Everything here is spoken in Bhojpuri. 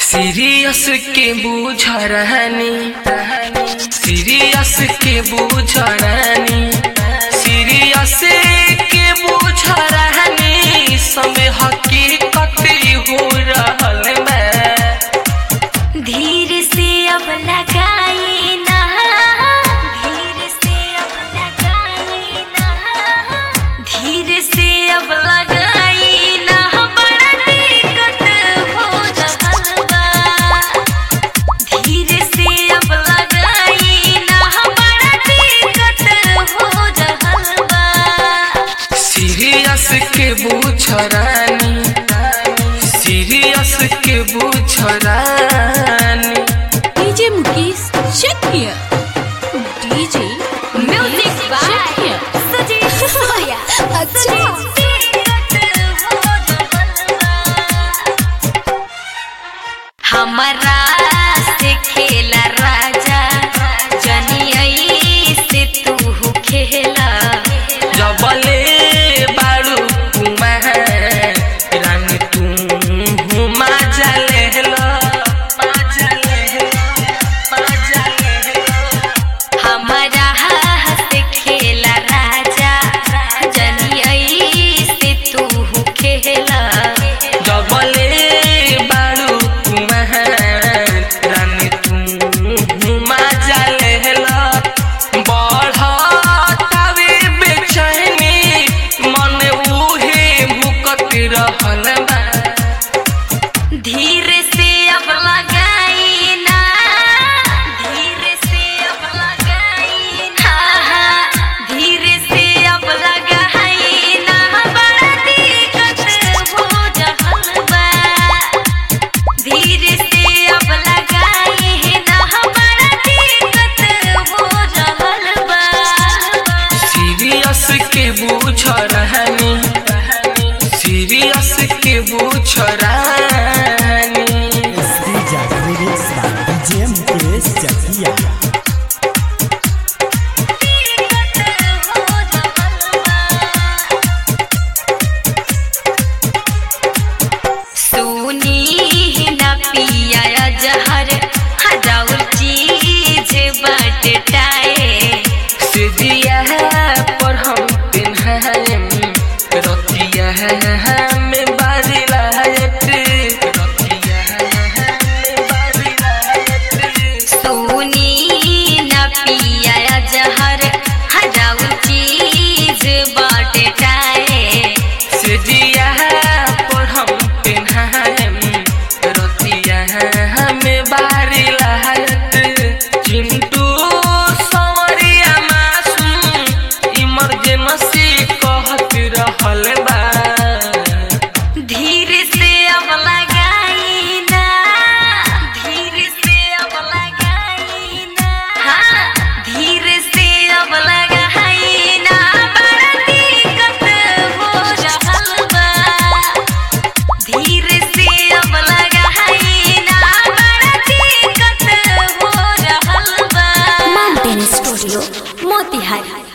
सीरियस के बूझ रहनी सीरियस के बूझ रहनी सीरियस के बूझ रहनी समय हकीकत हो रहल मैं धीर से अब लगाई ना धीर से अब लगाई ना धीर से अब लगाई ना बड़ा दिक्कत हो रहल बा धीर से अब लगाई ना बड़ा दिक्कत हो रहल बा सीरियस के बूझ रानी सीरियस के बूझ रानी DJ Mukesh, check here. DJ music by Sujeet सोया अच्छा हमारा से खेला राजा जनियई से तू खेला जबले बारू कुमार रानी तू मजा लेहला मजा लेहला मजा लेहला हमारा से खेला राजा जनियई से तू खेला जबले बारू कुमार रानी तू मजा लेहला बढ़तावे बेचैनी मन उहे भुकत रहल बा धीरे से अब लगाई ना धीरे से अब लगाई ना धीरे से अब लगाई ना बड़ा दिक्कत हो रहल बा धीरे से अब लगाई ना बड़ा दिक्कत हो रहल बा सीरियस के बूझ रहनी सीरियस के बूझ रहनी Escucha remix by DJ Mukesh Chakia. सुनी न पिया जहर हजाउल चीज बटटाए सिदिया पर हम पिन्हाएम रतिया में बारी लायत रतिया में बारी लायत सुनी न पिया जहर हजाउल चीज बटटाए सिदिया पर हम पिन्हाएम रतिया में बारी लायत चिंटू सवरिया मासूम इमरजेंसी कहत रहल बा धीरे से अब लगाई ना धीरे से अब लगाई ना हाँ धीरे से अब लगाई ना बड़ा दिक्कत हो रहल बा धीरे से अब लगाई ना बड़ा दिक्कत हो रहल बा Mountain Studio, Motihari.